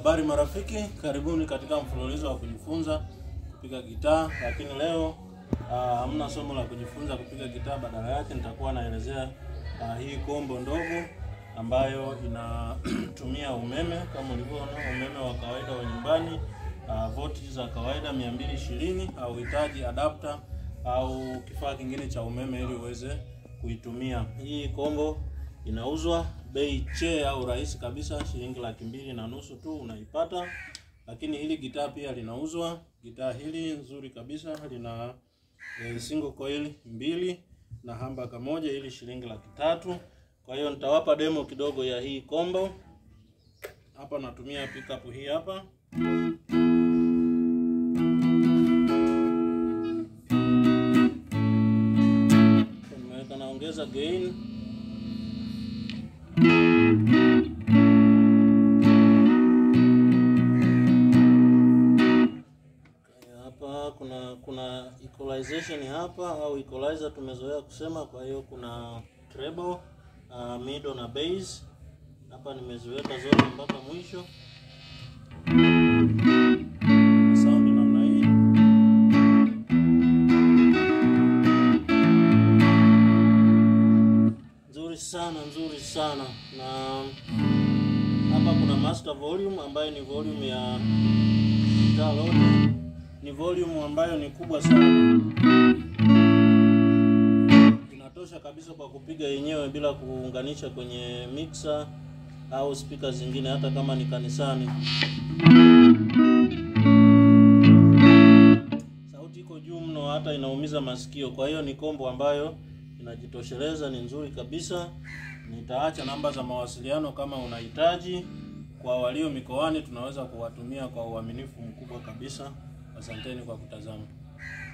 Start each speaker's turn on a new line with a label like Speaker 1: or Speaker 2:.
Speaker 1: Habari marafiki, karibuni katika mfululizo wa kujifunza kupiga gitaa, lakini leo ah, hamna somo la kujifunza kupiga gitaa, badala yake nitakuwa naelezea ah, hii kombo ndogo ambayo inatumia umeme kama ulivyoona, umeme wa kawaida wa nyumbani, ah, voltage za kawaida 220, hauhitaji adapter au kifaa kingine cha umeme ili uweze kuitumia. Hii kombo inauzwa bei che au rahisi kabisa, shilingi laki mbili na nusu tu unaipata. Lakini hili gitaa pia linauzwa. Gitaa hili nzuri kabisa lina e, single coil mbili na hambaka moja, ili shilingi laki tatu. Kwa hiyo nitawapa demo kidogo ya hii kombo. Hapa natumia pickup hii hapa nimeweka, naongeza gain hapa kuna kuna equalization hapa au equalizer tumezoea kusema. Kwa hiyo kuna treble, uh, middle na bass. Hapa nimeziweka zote mpaka mwisho. Sound namna hii. Nzuri sana, nzuri sana. Na hapa kuna master volume ambayo ni volume ya gitaa lote ni volume ambayo ni kubwa sana, inatosha kabisa kwa kupiga yenyewe bila kuunganisha kwenye mixer au speaker zingine, hata kama ni kanisani. Sauti iko juu mno, hata inaumiza masikio. Kwa hiyo ni kombo ambayo inajitosheleza, ni nzuri kabisa. Nitaacha namba za mawasiliano kama unahitaji. Kwa walio mikoani, tunaweza kuwatumia kwa uaminifu mkubwa kabisa. Asanteni kwa kutazama.